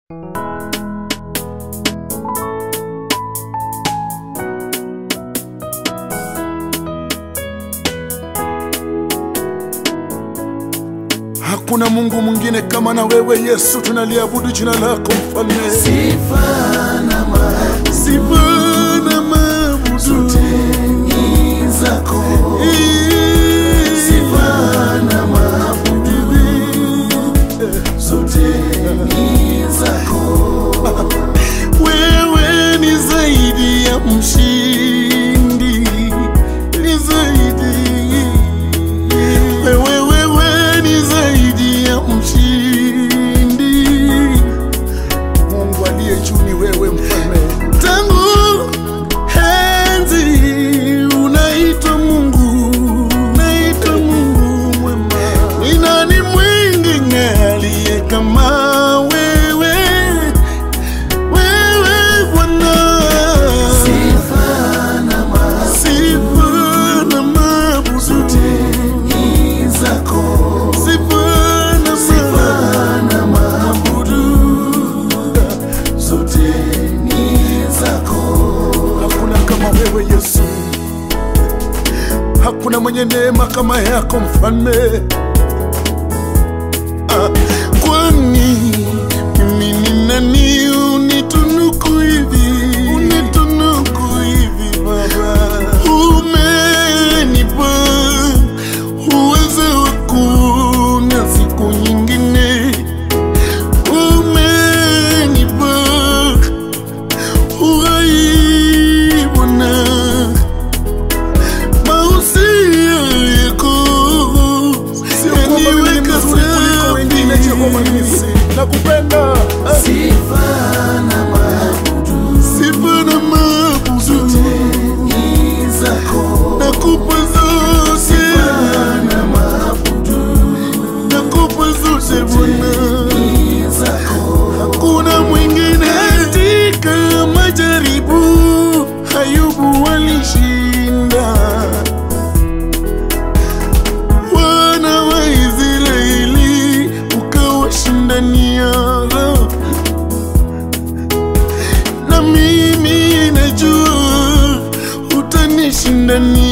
Hakuna Mungu mwingine kama na wewe Yesu, tunaliabudu jina lako mfalme. Sifa na maabudu Sifa na maabudu zote ni zako. Sifa na maabudu zote ni zako. Wewe ni zaidi ya mshindi, ni zaidi. Wewe, wewe ni zaidi ya mshindi. Mungu aliye juu ni wewe mfalme. Tangu enzi unaitwa Mungu, unaitwa Mungu mwema. Ni nani mwingine aliye kama wewe? Wewe Bwana. Sifa na maabudu Sifa na maabudu zote ni zako. Sifa na Sifa maabudu na maabudu zote ni zako. Hakuna kama wewe Yesu, hakuna mwenye neema kama yako mfalme. Ah, kwani mimi ni nani unitunuku hivi, unitunuku hivi Baba? Umenipa uwezo wa kuona siku nyingine, umenipa uhai Bwana, mausia yako yaniweka safi. Nakupenda Sifa na maabudu sifa na maabudu ni zako. nakupa zote, na maabudu nakupa zote Bwana. ni zako. Hakuna mwingine katika majaribu, Ayubu walishinda. Wana wa Israeli ukawashindania, na mimi najua utanishindania.